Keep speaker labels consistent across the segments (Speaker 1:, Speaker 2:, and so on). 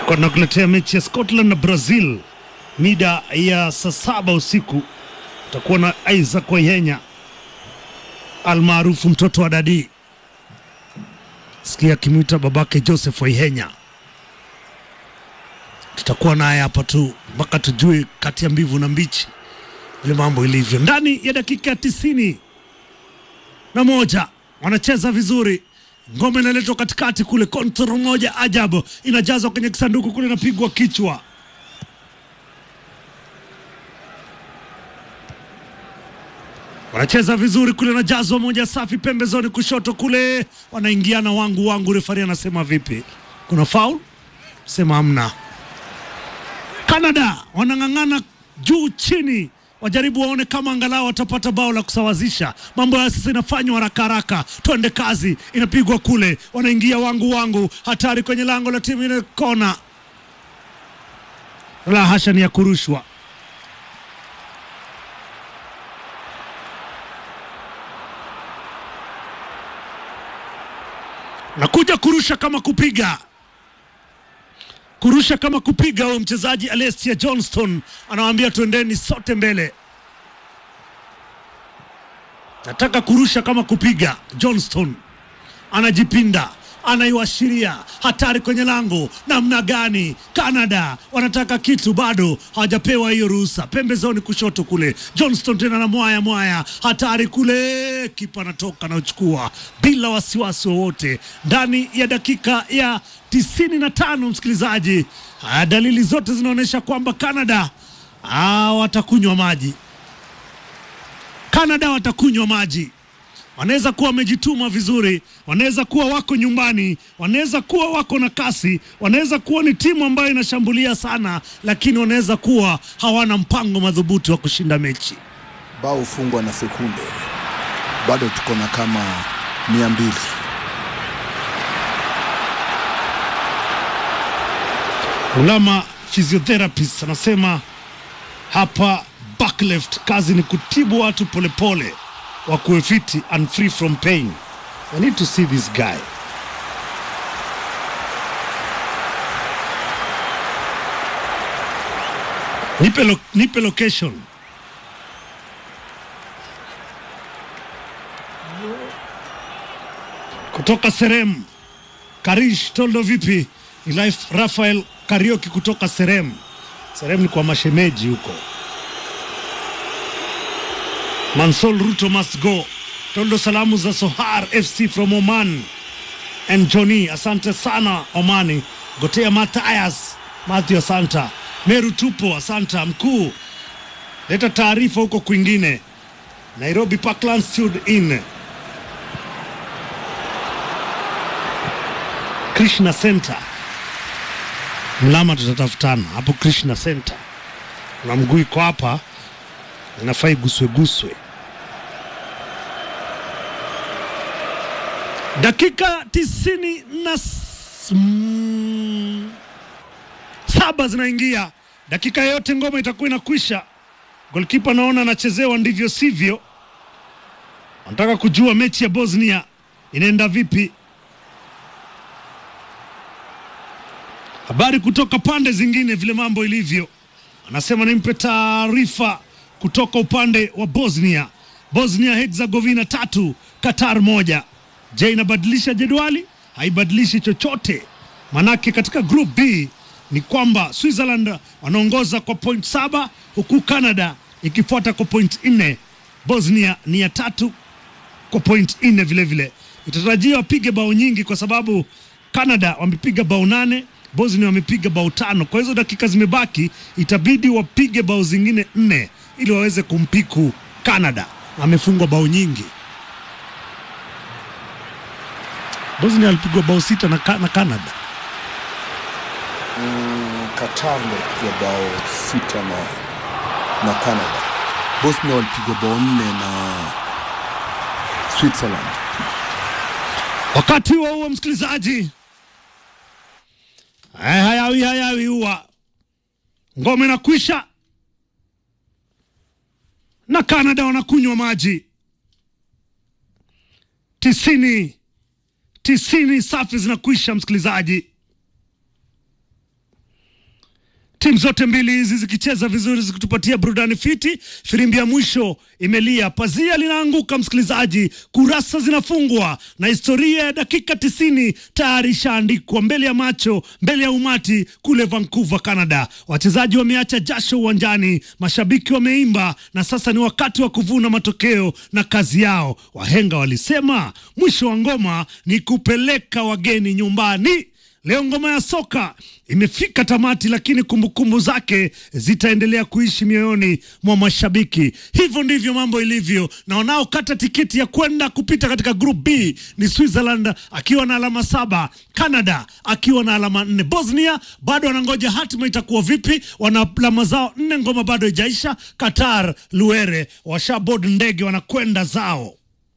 Speaker 1: Kwa nakuletea mechi ya Scotland na Brazil mida ya saa saba usiku. Utakuwa na Isaac Wayenya almaarufu mtoto wa Dadi, sikia akimwita babake Joseph Waihenya. Tutakuwa naye hapa tu mpaka tujue kati ya mbivu na mbichi vile mambo ilivyo. Ndani ya dakika tisini na moja wanacheza vizuri, ngome inaletwa katikati kule, kontrol moja ajabu inajazwa kwenye kisanduku kule, inapigwa kichwa wanacheza vizuri kule, najazwa moja safi pembezoni kushoto kule, wanaingiana wangu wangu. Refari anasema vipi? Kuna faul? Sema hamna. Canada wanang'ang'ana juu chini, wajaribu waone kama angalau watapata bao la kusawazisha mambo. Ya sasa inafanywa haraka haraka, twende kazi, inapigwa kule, wanaingia wangu wangu, hatari kwenye lango la timu ile, kona la hasha, ni ya kurushwa nakuja kurusha kama kupiga kurusha kama kupiga. Huyo mchezaji Alessia Johnston anawaambia twendeni sote mbele, nataka kurusha kama kupiga. Johnston anajipinda, anaiwashiria hatari kwenye lango. Namna gani? Canada wanataka kitu, bado hawajapewa hiyo ruhusa. Pembezoni kushoto kule, Johnston tena na mwaya mwaya, hatari kule, kipa anatoka na uchukua bila wasiwasi wowote, ndani ya dakika ya tisini na tano. Msikilizaji, ah, dalili zote zinaonyesha kwamba Canada ah, watakunywa maji. Canada watakunywa maji wanaweza kuwa wamejituma vizuri, wanaweza kuwa wako nyumbani, wanaweza kuwa wako na kasi, wanaweza kuwa ni timu ambayo inashambulia sana, lakini wanaweza kuwa hawana mpango madhubuti wa kushinda mechi.
Speaker 2: bao hufungwa na sekunde, bado tuko na kama mia mbili.
Speaker 1: Ulama physiotherapist anasema hapa back left, kazi ni kutibu watu polepole wakuwe fiti and free from pain. I need to see this guy. Nipe, lo, nipe location. Kutoka Serem, Karish Toldo vipi? Ni Life Rafael Karioki kutoka Serem. Serem ni kwa mashemeji huko. Mansol Ruto must go. Tondo salamu za Sohar FC from Oman and Johnny, asante sana Omani. Gotea Mathias Matthew, asanta. Meru tupo, asanta mkuu. Leta taarifa huko kwingine. Nairobi Parklands Sud in Krishna Center. Mlama tutatafutana hapo Krishna Center. Na mguu iko hapa inafaa igusweguswe. Dakika tisini na s- mm, saba zinaingia, dakika yote ngoma itakuwa inakwisha. Golkipa naona anachezewa ndivyo sivyo, anataka kujua mechi ya Bosnia inaenda vipi. Habari kutoka pande zingine vile mambo ilivyo, anasema nimpe taarifa kutoka upande wa Bosnia. Bosnia Herzegovina tatu, Qatar moja. Je, inabadilisha jedwali? Haibadilishi chochote, manake katika group B ni kwamba Switzerland wanaongoza kwa point saba huku Canada ikifuata kwa point nne. Bosnia ni ya tatu kwa point nne vilevile. Itatarajiwa wapige bao nyingi kwa sababu Canada wamepiga bao nane, Bosnia wamepiga bao tano. Kwa hizo dakika zimebaki, itabidi wapige bao zingine nne ili waweze kumpiku Canada. Amefungwa bao nyingi. Bosnia alipigwa bao sita na, ka, na Canada.
Speaker 2: Mm, Qatar walipiga bao sita na, na Canada. Bosnia walipigwa bao nne na Switzerland.
Speaker 1: Wakati huo huo, msikilizaji, haya hayawi hayawi huwa ngome na kwisha na Canada wanakunywa maji tisini tisini safi zinakwisha, msikilizaji. timu zote mbili hizi zikicheza vizuri zikitupatia burudani fiti. Firimbi ya mwisho imelia, pazia linaanguka, msikilizaji, kurasa zinafungwa na historia ya dakika tisini tayari ishaandikwa mbele ya macho, mbele ya umati kule Vancouver, Canada. Wachezaji wameacha jasho uwanjani, mashabiki wameimba, na sasa ni wakati wa kuvuna matokeo na kazi yao. Wahenga walisema mwisho wa ngoma ni kupeleka wageni nyumbani. Leo ngoma ya soka imefika tamati, lakini kumbukumbu zake zitaendelea kuishi mioyoni mwa mashabiki. Hivyo ndivyo mambo ilivyo, na wanaokata tiketi ya kwenda kupita katika group B ni Switzerland akiwa na alama saba, Canada akiwa na alama nne, Bosnia bado wanangoja hatima itakuwa vipi, wana alama zao nne, ngoma bado haijaisha. Qatar Luere washabod ndege wanakwenda zao.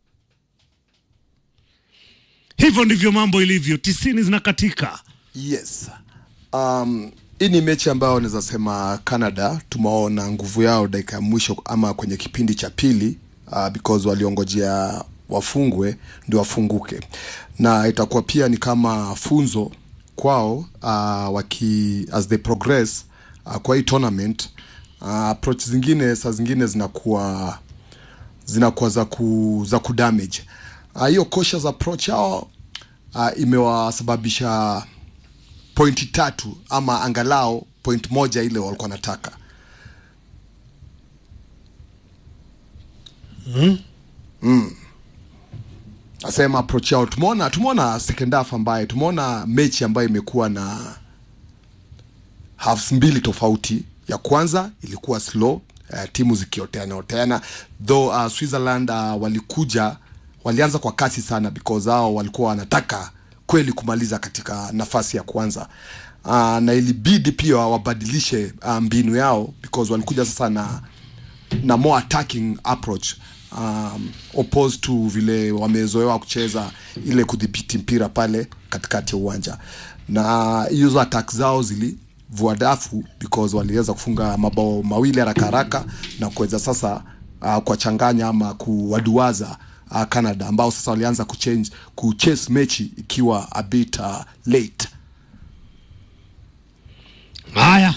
Speaker 1: Hivyo ndivyo mambo ilivyo, tisini zinakatika.
Speaker 2: Yes. Um, hii ni mechi ambayo naweza sema Canada tumeona nguvu yao dakika ya mwisho ama kwenye kipindi cha pili uh, because waliongojea wafungwe ndio wafunguke, na itakuwa pia ni kama funzo kwao uh, waki as they progress uh, kwa hii tournament uh, approach zingine saa zingine zinakuwa zinakuwa za ku, za kudamage Ah, hiyo uh, cautious approach yao uh, imewasababisha pointi tatu ama angalau point moja ile walikuwa nataka mm. Nasema approach yao tumeona tumeona second half ambaye tumeona mechi ambayo imekuwa na halves mbili tofauti. Ya kwanza ilikuwa slow uh, timu zikioteana oteana though uh, Switzerland uh, walikuja walianza kwa kasi sana because hao walikuwa wanataka kweli kumaliza katika nafasi ya kwanza uh, na ilibidi pia wabadilishe uh, mbinu yao because walikuja sasa na na more attacking approach um, opposed to vile wamezoewa kucheza ile kudhibiti mpira pale katikati ya uwanja na hizo attack zao zilivua dafu because waliweza kufunga mabao mawili haraka haraka na kuweza sasa uh, kuwachanganya ama kuwaduaza uh, Canada ambao sasa walianza kuchange kuchase mechi ikiwa a bit uh, late.
Speaker 1: Haya,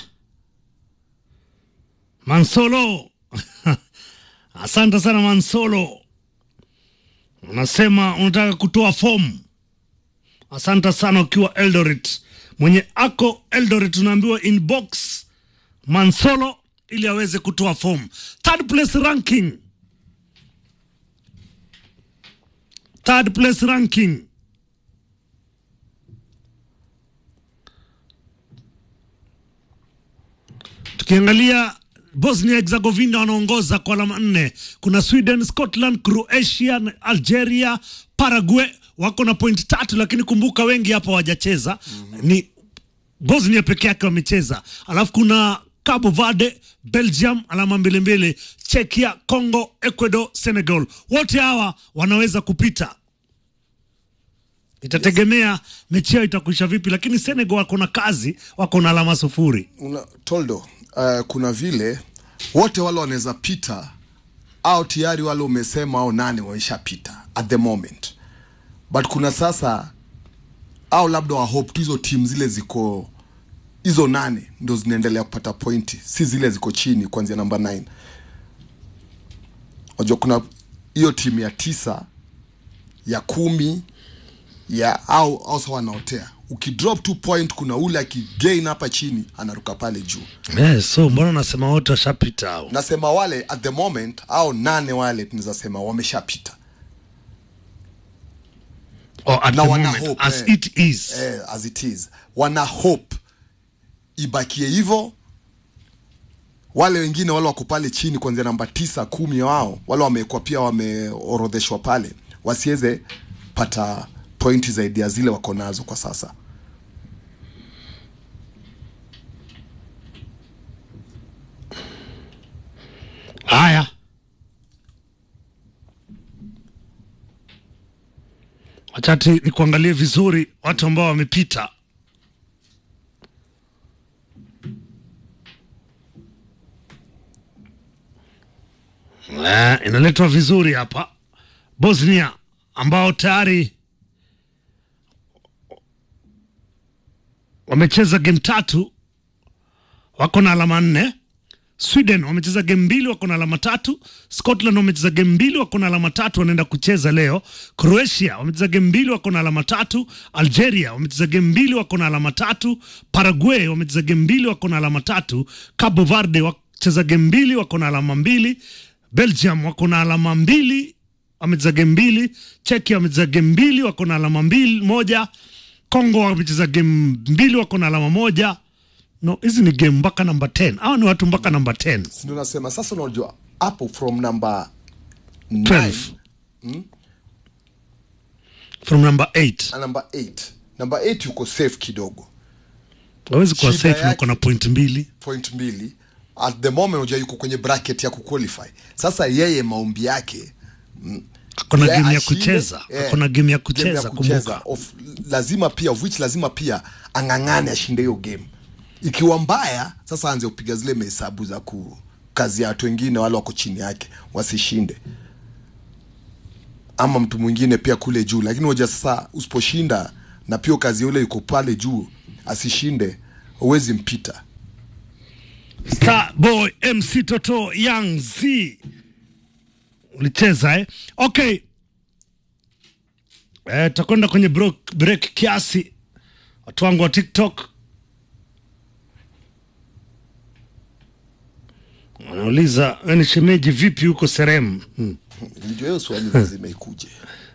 Speaker 1: Mansolo, asante sana Mansolo, unasema unataka kutoa fomu. Asante sana ukiwa Eldoret, mwenye ako Eldoret unaambiwa inbox Mansolo ili aweze kutoa fomu. Third place ranking, third place ranking tukiangalia Bosnia Herzegovina wanaongoza kwa alama nne. Kuna Sweden, Scotland, Croatia, Algeria, Paraguay wako na point tatu, lakini kumbuka wengi hapa hawajacheza. Ni Bosnia peke yake wamecheza, alafu kuna Cabo Verde, Belgium alama mbili mbili, Czechia, Congo, Ecuador, Senegal. Wote hawa wanaweza kupita, itategemea mechi yao itakwisha vipi, lakini Senegal wako na kazi, wako na alama sufuri.
Speaker 2: Una, Toldo, uh, kuna vile wote wale wanaweza pita au tayari wale umesema au nane wameshapita at the moment, but kuna sasa au labda wa hope tu hizo timu zile ziko hizo nane ndo zinaendelea kupata pointi, si zile ziko chini kuanzia namba 9. Unajua kuna hiyo timu ya tisa ya kumi ya au au sawa wanaotea ukidrop two point kuna ule akigain hapa chini anaruka pale juu
Speaker 1: Yes, so mbona unasema wote washapita hao?
Speaker 2: nasema wale at the moment au nane wale tunaweza sema wameshapita
Speaker 1: Oh, at
Speaker 2: Na
Speaker 1: the
Speaker 2: wana
Speaker 1: moment,
Speaker 2: hope,
Speaker 1: as
Speaker 2: eh.
Speaker 1: it is.
Speaker 2: eh, as it is wana hope ibakie hivyo wale wengine wale wako pale chini kuanzia namba tisa kumi wao wale wamekuwa pia wameorodheshwa pale wasiweze pata pointi zaidi ya zile wako nazo kwa sasa
Speaker 1: Haya, wachati ni kuangalie vizuri watu ambao wamepita. Eh, inaletwa vizuri hapa. Bosnia ambao tayari wamecheza game tatu wako na alama nne. Sweden wamecheza game mbili wako na alama tatu. Scotland wamecheza game mbili wako na alama tatu, wanaenda kucheza leo. Croatia wamecheza game mbili wako na alama tatu. Algeria wamecheza game mbili wako na alama tatu. Paraguay wamecheza game mbili wako na alama tatu. Cabo Verde wacheza game mbili wako na alama mbili. Belgium wako na alama mbili wamecheza game mbili. Czechia wamecheza game mbili wako na alama mbili moja. Congo wamecheza game mbili wako na alama moja. No, hizi ni game mpaka namba 10. Hawa ni watu mpaka namba 10.
Speaker 2: Si ndio nasema sasa, unajua hapo from number
Speaker 1: 12.
Speaker 2: 9
Speaker 1: From number 8.
Speaker 2: na number 8 number 8 yuko safe kidogo
Speaker 1: Hawezi kuwa
Speaker 2: Shida
Speaker 1: safe na
Speaker 2: yake-
Speaker 1: uko na point mbili.
Speaker 2: point mbili at the moment unajua yuko kwenye bracket ya kuqualify sasa yeye maombi yake
Speaker 1: Hakuna
Speaker 2: yeye
Speaker 1: game ya
Speaker 2: ashinde,
Speaker 1: kucheza.
Speaker 2: eh,
Speaker 1: Hakuna game ya
Speaker 2: game
Speaker 1: kucheza kumbuka.
Speaker 2: of, lazima pia of which lazima pia ang'ang'ane ashinde hiyo game ikiwa mbaya sasa aanze kupiga zile mahesabu za ku kazi ya watu wengine wale wako chini yake wasishinde ama mtu mwingine pia kule juu lakini hoja sasa usiposhinda na pia kazi yule yuko pale juu asishinde huwezi mpita
Speaker 1: Star Boy MC Toto Young Z. Ulicheza eh? Okay. Eh, tutakwenda kwenye break, break kiasi. Watu wangu wa TikTok wanauliza wewe ni shemeji vipi huko Serem? Hmm.
Speaker 2: Ndio hiyo swali lazima ikuje.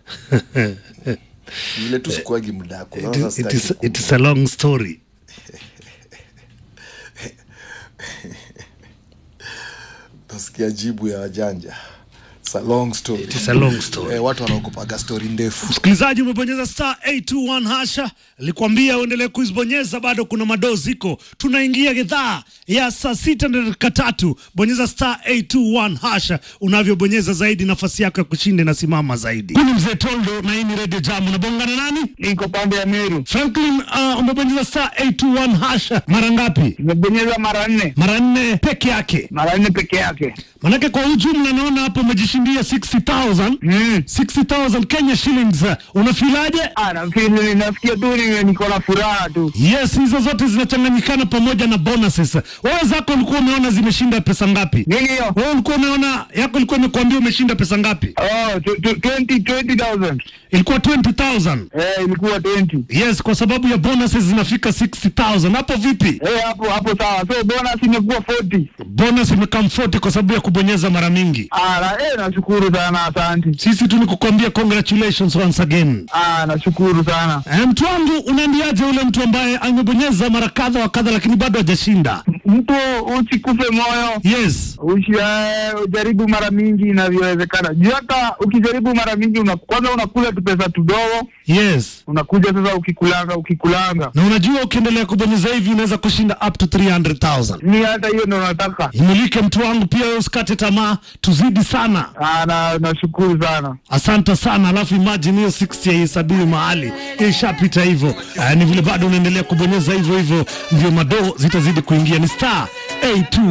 Speaker 2: Vile tu sikuagi muda yako.
Speaker 1: It,
Speaker 2: Naona
Speaker 1: is, it,
Speaker 2: sitaki
Speaker 1: is,
Speaker 2: ku-
Speaker 1: it is a long story.
Speaker 2: Nasikia jibu ya wajanja. It's a long story.
Speaker 1: It is a long story.
Speaker 2: Eh, watu wanaogopaga story ndefu.
Speaker 1: Msikilizaji, umebonyeza star 821 hasha, nilikwambia uendelee kuzibonyeza, bado kuna madoo ziko. Tunaingia gedhaa ya saa sita na dakika tatu. Bonyeza star 821 hasha, unavyobonyeza zaidi nafasi yako ya kushinda inasimama zaidi. Huyu ni mzee Tondo na hii ni Radio Jam. Unabongana nani?
Speaker 3: Niko pande ya Meru,
Speaker 1: Franklin, uh, umebonyeza star 821 hasha mara ngapi?
Speaker 3: nimebonyeza mara nne,
Speaker 1: Mara nne peke yake.
Speaker 3: mara nne peke yake.
Speaker 1: Manake kwa ujumla naona hapo umejishindia 60,000
Speaker 3: Mm.
Speaker 1: 60,000 Kenya shillings. Unafilaje?
Speaker 3: Ah, nafikiri nasikia tu ni- niko na furaha tu.
Speaker 1: Yes, hizo zote zinachanganyikana pamoja na bonuses. Wewe zako ulikuwa umeona zimeshinda pesa ngapi?
Speaker 3: Nini hiyo?
Speaker 1: Wewe ulikuwa umeona yako ilikuwa imekuambia umeshinda pesa ngapi?
Speaker 3: Oh, tu- tu- 20 20,000.
Speaker 1: Ilikuwa 20,000.
Speaker 3: Eh, ilikuwa 20.
Speaker 1: Yes, kwa sababu ya bonuses zinafika 60,000. Hapo vipi?
Speaker 3: Eh, hapo hapo sawa. So bonus imekuwa 40.
Speaker 1: Bonus imekam 40 kwa sababu ya kubonyeza mara mingi.
Speaker 3: Ah, na, eh, nashukuru sana, asante.
Speaker 1: Sisi tu ni kukwambia congratulations once again.
Speaker 3: Ah, nashukuru sana.
Speaker 1: Eh, mtu wangu unaambiaje ule mtu ambaye amebonyeza mara kadha wa kadha lakini bado hajashinda?
Speaker 3: Mtu usikufe moyo.
Speaker 1: Yes.
Speaker 3: Ushi, eh, ujaribu mara mingi inavyowezekana. Juu hata ukijaribu mara mingi una, kwanza unakula tu pesa tudogo,
Speaker 1: Yes.
Speaker 3: unakuja sasa ukikulanga ukikulanga.
Speaker 1: Na unajua ukiendelea kubonyeza hivi unaweza kushinda up to 300,000.
Speaker 3: Ni hata hiyo ndo nataka.
Speaker 1: Imulike mtu wangu pia, wewe usikate tamaa, tuzidi sana.
Speaker 3: Ah, na nashukuru sana.
Speaker 1: Asante sana. Alafu imagine hiyo 60 haihesabiwi mahali, ishapita hivyo. Uh, ni vile bado unaendelea kubonyeza hivyo hivyo, ndio madoo zitazidi kuingia. Ni star A2